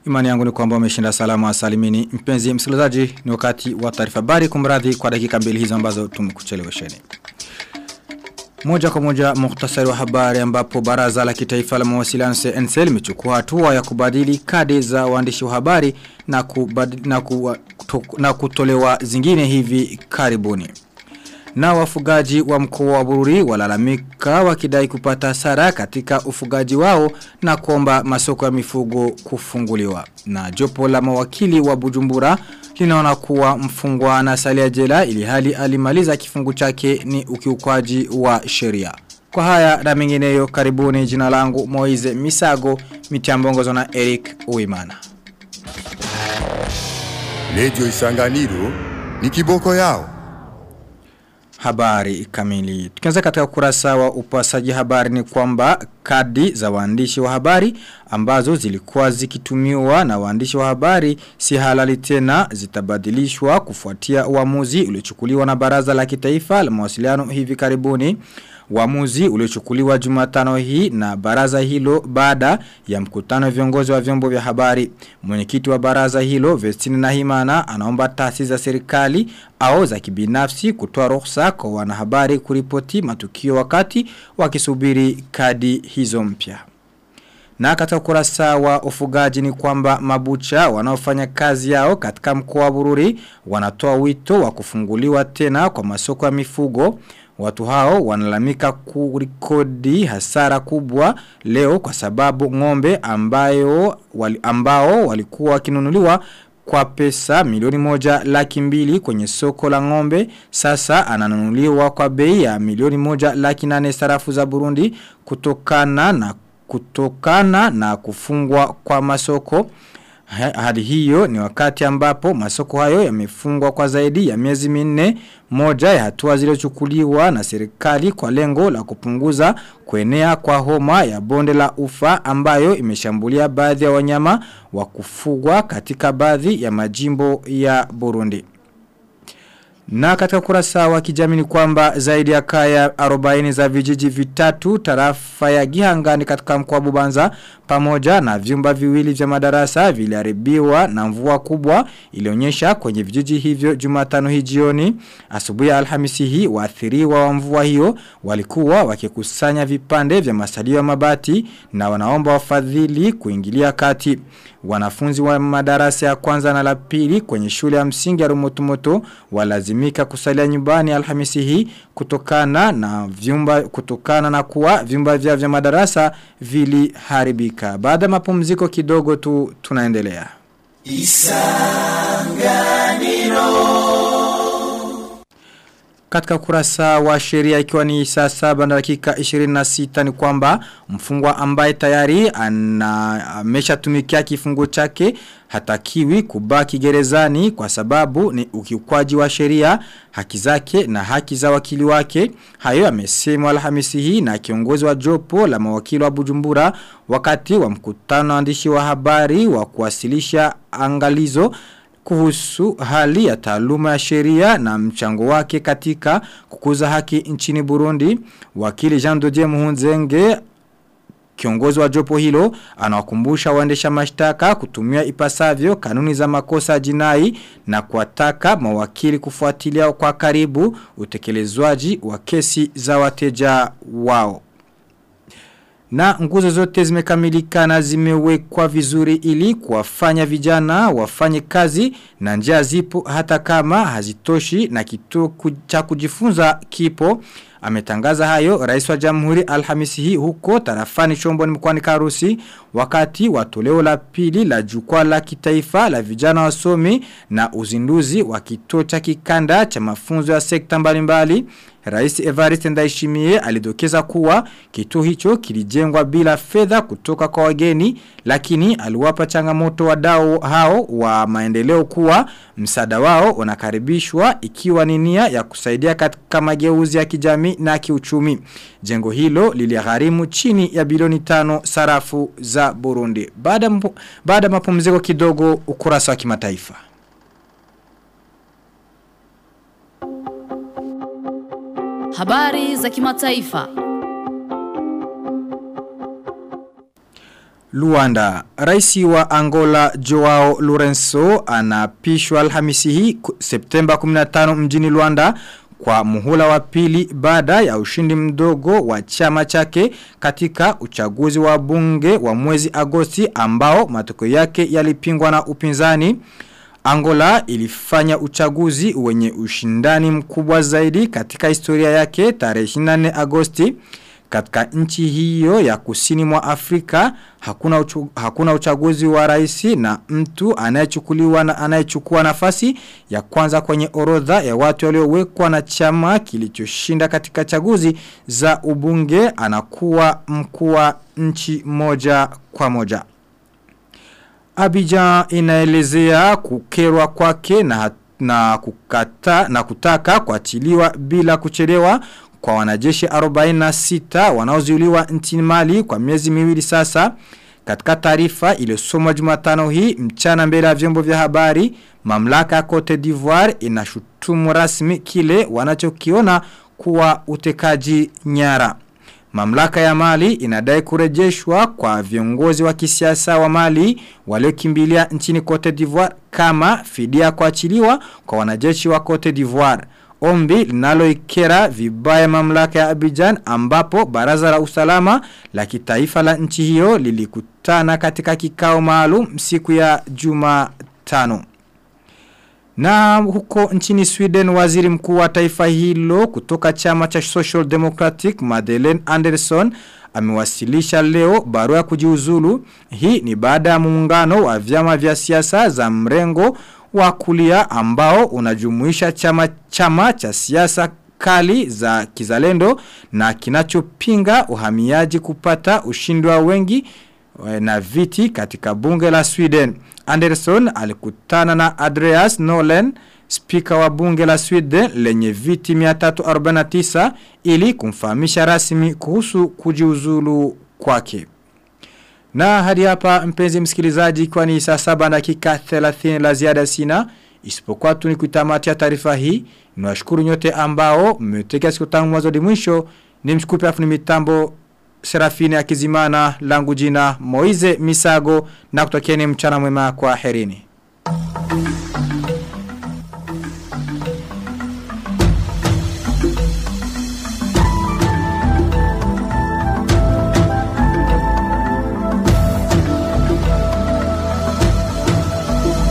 Imani yangu ni kwamba umeshinda salama salimini. Mpenzi msikilizaji, ni wakati wa taarifa habari kumradhi kwa dakika mbili hizo ambazo tumekuchelewesheni. Moja kwa moja muhtasari wa habari ambapo baraza la kitaifa la mawasiliano CNC limechukua hatua ya kubadili kadi za waandishi wa habari na, kubadili, na, ku, to, na kutolewa zingine hivi karibuni. Na wafugaji wa mkoa wa Bururi walalamika wakidai kupata hasara katika ufugaji wao na kuomba masoko ya mifugo kufunguliwa. Na jopo la mawakili wa Bujumbura linaona kuwa mfungwa na salia jela ili hali alimaliza kifungu chake ni ukiukwaji wa sheria. Kwa haya na mengineyo karibuni jina langu Moize Misago mitiambongozo na Eric Uimana. Radio Isanganiro ni kiboko yao. Habari kamili. Tukianza katika kurasa wa upasaji habari ni kwamba kadi za waandishi wa habari ambazo zilikuwa zikitumiwa na waandishi wa habari si halali tena zitabadilishwa kufuatia uamuzi uliochukuliwa na baraza la kitaifa la mawasiliano hivi karibuni. Uamuzi uliochukuliwa Jumatano hii na baraza hilo baada ya mkutano viongozi wa vyombo vya habari. Mwenyekiti wa baraza hilo Vestine Nahimana anaomba taasisi za serikali au za kibinafsi kutoa ruhusa kwa wanahabari kuripoti matukio wakati wakisubiri kadi hizo mpya. Na katika ukurasa wa ufugaji ni kwamba mabucha wanaofanya kazi yao katika mkoa wa Bururi wanatoa wito wa kufunguliwa tena kwa masoko ya mifugo. Watu hao wanalamika kurikodi hasara kubwa leo kwa sababu ngombe ambayo wali, ambao walikuwa wakinunuliwa kwa pesa milioni moja laki mbili kwenye soko la ngombe sasa ananunuliwa kwa bei ya milioni moja laki nane sarafu za Burundi kutokana na kutokana na kufungwa kwa masoko hadi hiyo ni wakati ambapo masoko hayo yamefungwa kwa zaidi ya miezi minne moja ya hatua zilizochukuliwa na serikali kwa lengo la kupunguza kuenea kwa homa ya bonde la ufa ambayo imeshambulia baadhi ya wanyama wa kufugwa katika baadhi ya majimbo ya Burundi. Na katika kurasa wa kijamii ni kwamba zaidi ya kaya 40 za vijiji vitatu tarafa ya Gihangani katika mkoa Bubanza pamoja na vyumba viwili vya madarasa viliharibiwa na mvua kubwa ilionyesha kwenye vijiji hivyo Jumatano hii jioni asubuhi ya Alhamisi hii waathiriwa wa mvua hiyo walikuwa wakikusanya vipande vya masalio ya mabati na wanaomba wafadhili kuingilia kati wanafunzi wa madarasa ya kwanza na la pili kwenye shule ya msingi ya Rumotumoto walazimika kusalia nyumbani Alhamisi hii kutokana na vyumba kutokana na kuwa vyumba vya vya madarasa viliharibika. Baada mapumziko kidogo tu tunaendelea. Isanganiro katika kurasa wa sheria ikiwa ni saa saba na dakika 26 ni kwamba mfungwa ambaye tayari ameshatumikia kifungo chake hatakiwi kubaki gerezani kwa sababu ni ukiukwaji wa sheria haki zake na haki za wakili wake hayo amesemwa Alhamisi hii na kiongozi wa jopo la mawakili wa Bujumbura wakati wa mkutano waandishi wa habari wa kuwasilisha angalizo kuhusu hali ya taaluma ya sheria na mchango wake katika kukuza haki nchini Burundi. Wakili Jean Dodier Muhunzenge Kiongozi wa jopo hilo anawakumbusha waendesha mashtaka kutumia ipasavyo kanuni za makosa jinai na kuwataka mawakili kufuatilia kwa karibu utekelezwaji wa kesi za wateja wao. Na nguzo zote zimekamilika na zimewekwa vizuri ili kuwafanya vijana wafanye kazi na njia zipo hata kama hazitoshi na kituo cha kujifunza kipo. Ametangaza hayo rais wa jamhuri alhamisi hii huko tarafani chombo ni mkwani karusi wakati wa toleo la pili la jukwaa la kitaifa la vijana wasomi na uzinduzi wa kituo cha kikanda cha mafunzo ya sekta mbalimbali. Rais Evariste Ndayishimiye alidokeza kuwa kituo hicho kilijengwa bila fedha kutoka kwa wageni lakini aliwapa changamoto wadau hao wa maendeleo kuwa msaada wao unakaribishwa ikiwa ni nia ya kusaidia katika mageuzi ya kijamii na kiuchumi. Jengo hilo liligharimu chini ya bilioni tano sarafu za Burundi. Baada baada mapumziko kidogo ukurasa wa kimataifa. Habari za kimataifa. Luanda. Raisi wa Angola Joao Lourenço anapishwa Alhamisi hii Septemba 15 mjini Luanda kwa muhula wa pili baada ya ushindi mdogo wa chama chake katika uchaguzi wa bunge wa mwezi Agosti ambao matokeo yake yalipingwa na upinzani. Angola ilifanya uchaguzi wenye ushindani mkubwa zaidi katika historia yake tarehe 24 Agosti. Katika nchi hiyo ya kusini mwa Afrika hakuna uchu, hakuna uchaguzi wa rais na mtu anayechukuliwa na anayechukua nafasi ya kwanza kwenye orodha ya watu waliowekwa na chama kilichoshinda katika chaguzi za ubunge anakuwa mkuu wa nchi moja kwa moja. Abidjan inaelezea kukerwa kwake na na kukata na kutaka kuachiliwa bila kuchelewa kwa wanajeshi 46 wanaozuiliwa nchini Mali kwa miezi miwili sasa. Katika taarifa iliyosomwa Jumatano hii mchana mbele ya vyombo vya habari, mamlaka ya Cote d'Ivoire inashutumu rasmi kile wanachokiona kuwa utekaji nyara. Mamlaka ya Mali inadai kurejeshwa kwa viongozi wa kisiasa wa Mali waliokimbilia nchini Cote d'Ivoire kama fidia kuachiliwa kwa wanajeshi wa Cote d'Ivoire. Ombi linaloikera vibaya mamlaka ya Abidjan ambapo baraza la usalama la kitaifa la nchi hiyo lilikutana katika kikao maalum siku ya Jumatano. Na huko nchini Sweden waziri mkuu wa taifa hilo kutoka chama cha Social Democratic Madeleine Anderson amewasilisha leo barua ya kujiuzulu. Hii ni baada ya muungano wa vyama vya siasa za mrengo wa kulia ambao unajumuisha chama chama cha siasa kali za kizalendo na kinachopinga uhamiaji kupata ushindi wa wengi na viti katika bunge la Sweden. Anderson alikutana na Andreas Nolen, spika wa bunge la Sweden lenye viti 349 ili kumfahamisha rasmi kuhusu kujiuzulu kwake. Na hadi hapa mpenzi msikilizaji kwa ni saa saba dakika 30 la ziada sina. Isipokuwa tu ni kutamatia taarifa hii. Niwashukuru nyote ambao mmetega siku tangu mwanzo hadi mwisho. Nimshukuru afu ni mitambo Serafine Akizimana langu jina Moize Misago na kutokieni mchana mwema kwa herini.